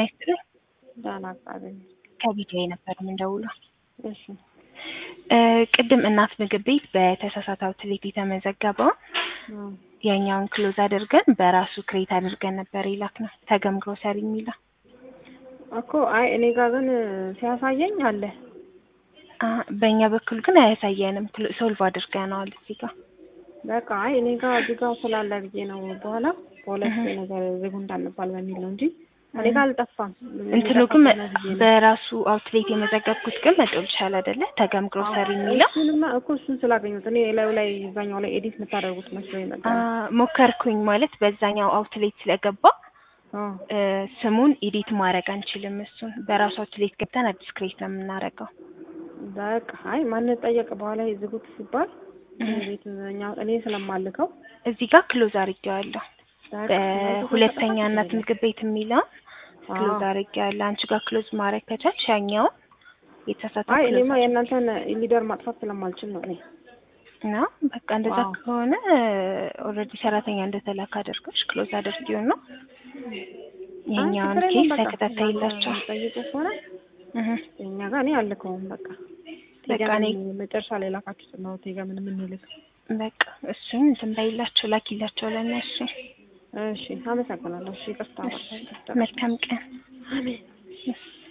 ይስጥልኝ። ደህና እግዚአብሔር ከቢጃይ ነበር የምንደውለው። እሺ እ ቅድም እናት ምግብ ቤት በተሳሳተ አውትሌት የተመዘገበው እም፣ የኛውን ክሎዝ አድርገን በራሱ ክሬት አድርገን ነበር የላክ ነው ተገም ግሮሰሪ የሚለው እኮ አይ እኔ ጋር ግን ሲያሳየኝ አለ። አ በእኛ በኩል ግን አያሳየንም። ክሎ- ሶልቭ አድርገነዋል እዚህ ጋር በቃ አይ እኔ ጋር እዚህ ጋር ስላለ ብዬ ነው በኋላ በሁለት ነገር ዝጉ እንዳንባል በሚል ነው እንጂ እኔ ጋር አልጠፋም። እንትኑ ግን ጠፋብኝ ብዬ ነው። በራሱ አውትሌት የመዘገብኩት ግን መጥቶልሻል አይደለ? ተገም ግሮሰሪ የሚለው እሱንማ እኮ እሱን ስላገኙት እኔ ላዩ ላይ እዛኛው ላይ ኤዲት የምታደርጉት መስሎኝ አ ነበር። ሞከርኩኝ ማለት በዛኛው አውትሌት ስለገባ አዎ እ ስሙን ኤዲት ማድረግ አንችልም። እሱን በራሱ አውትሌት ገብተን አዲስ ክሬት ነው የምናደርገው። በቃ አይ ማንን ጠየቅ በኋላ ዝጉት ሲባል እህ። ቤት እኛ እኔ ስለማልከው እዚህ ጋር ክሎዝ አድርጌዋለሁ። በቃ በሁለተኛ እናት ምግብ ቤት የሚለውን ክሎዝ አዎ። አድርጌዋለሁ። አንቺ ጋር ክሎዝ ማድረግ ከቻልሽ ያኛውን የተሳሳተ አይ ክሎዝ እኔማ የእናንተን ሊደር ማጥፋት ስለማልችል ነው እኔ እና በቃ እንደዛ አዎ። ከሆነ ኦልሬዲ ሰራተኛ እንደተላከ አድርገሽ ክሎዝ አድርጊው ነው የኛውን አይ ችግር ኬስ የለውም በቃ ተከታተይላቸው። ጠይቁ ከሆነ እህ እኛ ጋር እኔ አልከውም በቃ በቃ እኔ መጨረሻ ላይ ላካችሁት ነው ቴጋ ምን የምንልክ በቃ እሱን እንትን በይላቸው ላኪላቸው ለእነሱ። እሺ አመሰግናለሁ እሺ ይቅርታ መልካም ቀን። አሜን